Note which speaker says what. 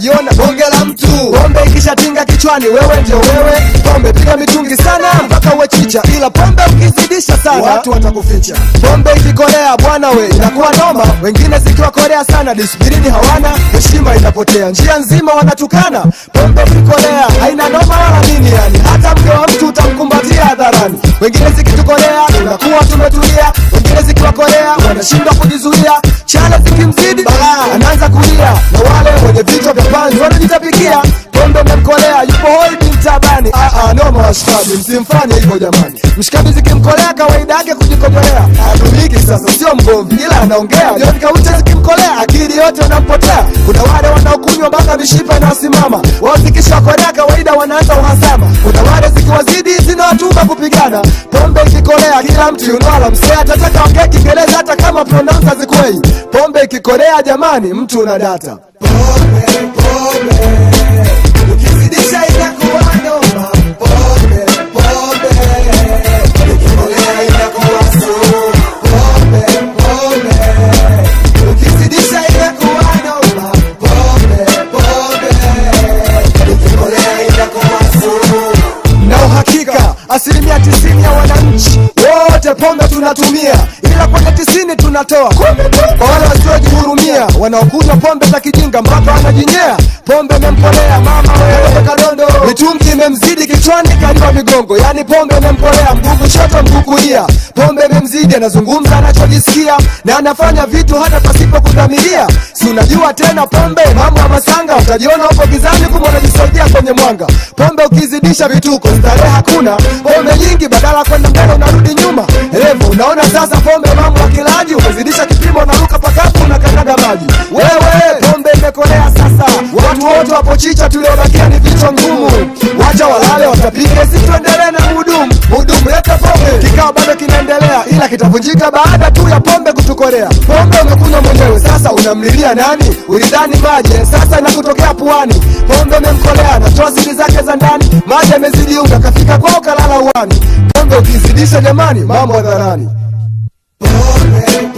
Speaker 1: unajiona bonge la mtu pombe ikishatinga kichwani wewe ndio wewe pombe piga mitungi sana mpaka uwe chicha ila pombe ukizidisha sana watu watakuficha pombe ikikolea bwana we inakuwa noma wengine zikiwakolea sana disiplini hawana heshima inapotea njia nzima wanatukana pombe ikikolea haina noma wala nini yani hata mke wa mtu utamkumbatia hadharani wengine zikitukolea tunakuwa tumetulia wengine zikiwakolea wanashindwa kujizuia chale zikimzidi balaa anaanza kulia na wale wenye vichwa vya panzi wanajitapikia pombe umemkolea yupo holding tabani ah, ah, noma washikaji msimfanye hivyo jamani mshikaji zikimkolea kawaida yake kujikojolea atumiki sasa sio mgomvi ila anaongea jioni kaucha zikimkolea akili yote unampotea kuna wale wanaokunywa mpaka mishipa inayosimama wao zikishakolea kawaida wanaanza uhasama kuna wale zikiwazidi zinawatuma kupigana pombe ikikolea kila mtu yunwala msee atataka ongea kiingereza hata kama pronouns hazikwei pombe ikikolea jamani mtu una data pombe pombe ukizidisha inakuwa noma pombe pombe ikikolea inakuwa sumu pombe pombe ukizidisha inakuwa noma pombe pombe ikikolea inakuwa sumu na uhakika asilimia tisini ya wananchi wote pombe tunatumia ila kwenye tisini tunatoa kumbe tu kwa wale wasiojihurumia wanaokunywa pombe za kijinga mpaka wanajinyea pombe imempolea mama wewe kadondo mitungi imemzidi kichwani kaliwa migongo yani pombe imempolea mguu kushoto mguu kulia pombe imemzidi anazungumza anachojisikia na anafanya vitu hata pasipo kudhamiria si unajua tena pombe mambo ya masanga utajiona upo gizani kumbe unajisaidia kwenye mwanga pombe ukizidisha vituko starehe hakuna pombe nyingi badala kwenda mbele unarudi nyuma revo unaona sasa pombe mambo ya kilaji umezidisha kipimo unaruka pakapu unakanyaga maji wewe pombe imekolea sasa watu wote wapo chicha tuliobakia ni vichwa ngumu wacha walale watapike si tuendelee na muhudumu muhudumu leta pombe kikao bado kinaendelea ila kitavunjika baada tu ya pombe kutukolea pombe umekunywa mwenyewe sasa unamlilia nani ulidhani maji sasa inakutokea puani pombe imemkolea anatoa siri zake za ndani maji amezidi unga kafika kwao kalala uani pombe ukizidisha jamani mambo hadharani pombe